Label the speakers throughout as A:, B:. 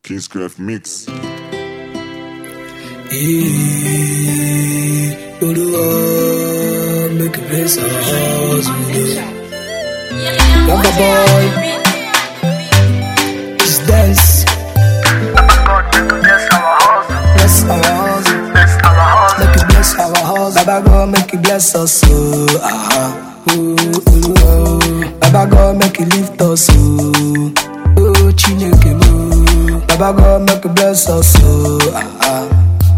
A: Kingscraft Mix.
B: Yeah, Olúwa make you bless our house. Lover boy, just dance. Bless our house. Make you bless our house. Baba God make you bless us. Oh, ah, oh, oh, oh. Baba God make you lift us. Oh, oh, Chineke mo. Baba God make you bless us. Oh, ah, ah.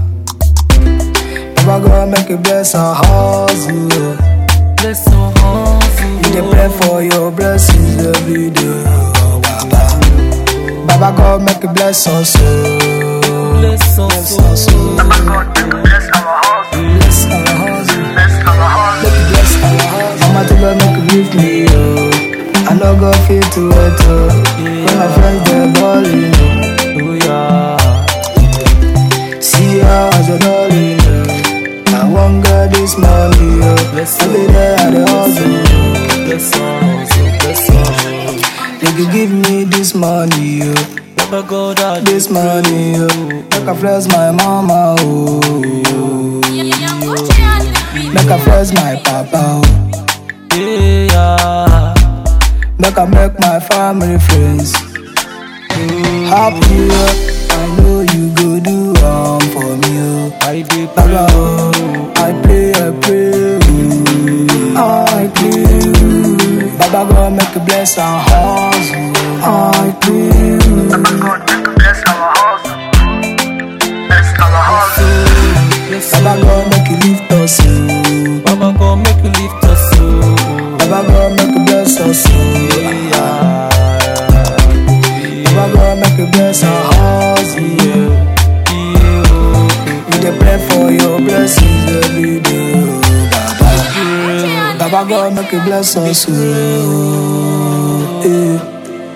B: Baba God make you bless our house. Oh.
C: Bless our house,
B: We dey pray for your blessings every day. Oh, Baba. Baba God make you bless us. Oh.
C: bless
B: Bless
C: us,
B: us. Oh. Bless our house. Make you bless our house. Mama tell her make you lift me up. I no go fit to wait oh. When my friends dey balling oh.
C: oh yeah.
B: See how I just balling oh. I wan get this money oh.
C: Bless
B: Every day I dey hustle.
C: Bless us, bless us.
B: Make you give me this money oh.
C: Baba God, I
B: This money oh. Make I flex my mama oh. Make I flex my papa oh.
C: yeah.
B: Make I make my family friends happy. Oh. I know you go do um for me. Oh.
C: I did
B: Baba, oh. I pray, I pray. Oh. I pray. oh. Baba God make you bless our house. Oh. I pray. oh.
C: bless
B: Baba God make you lift us. Oh.
C: Baba God, make you lift us, oh
B: Baba God make you bless us. Oh.
C: yeah.
B: Baba God make you bless our house. Yeah.
C: Yeah, oh.
B: We dey pray for your blessings every day, oh, Baba. Baba God make you bless us, oh, eh.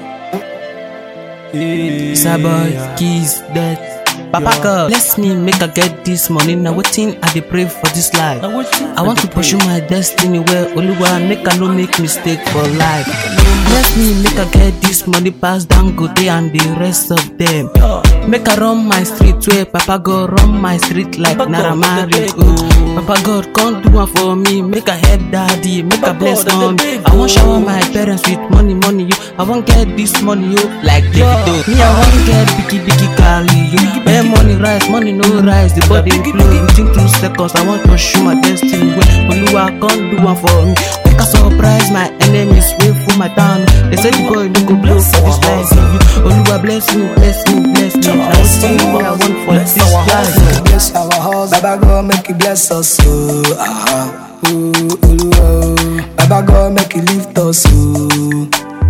C: Saboy, keys, that. Papa God, bless me, make I get this money. Now waiting, I dey pray for this life. I want to pursue my destiny where Oluwa make I no make mistake for life. Bless me, make I get this money pass down go day and the rest of them. Make I run my street where Papa God run my street like Naira Marley. Oh, Papa God, come do one for me. Make I help daddy, make I bless mommy. I want shower my parents with money, money. You, I want get this money, you like Davido. Me, I want get biggie, biggie, Cali. You, where money rise, money no rise. The body flow within two seconds. I want to show my destiny where Oluwa come do one for me. Make I surprise my enemies, wait for my town. They say the boy no go blow for this life. Oluwa bless me, bless me, bless me. I will see what I want for this life.
B: Bless our house, Baba God make you bless us, oh, ah, oh, oh, oh. Baba God make you lift us, oh.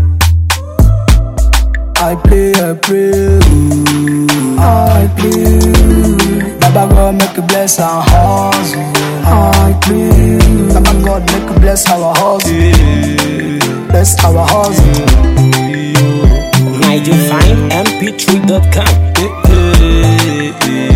B: I pray, I pray, oh, I pray. Baba God make you bless our house, oh, I pray. Baba God make you bless our house, bless our house.
D: NigelFineMP3.com.